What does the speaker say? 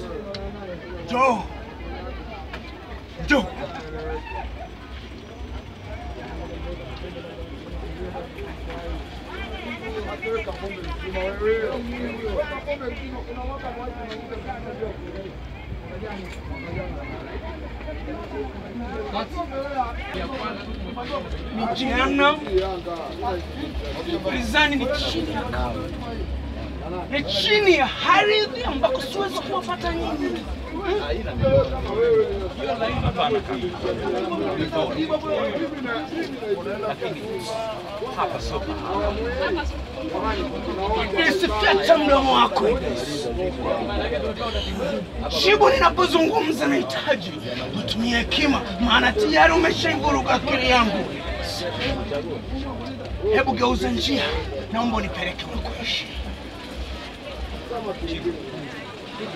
Njoo. Njoo. Ni jehanamu. Gerezani ni chini ya ni chini ya ardhi ambako siwezi kuwapata nyinyi. Nisifyata mdomo wako Ibilisi. Jibu ninapozungumza nahitaji utumie hekima, maana tayari umeshaivuruga akili yangu. Hebu geuza njia, naomba unipeleke unakoishi.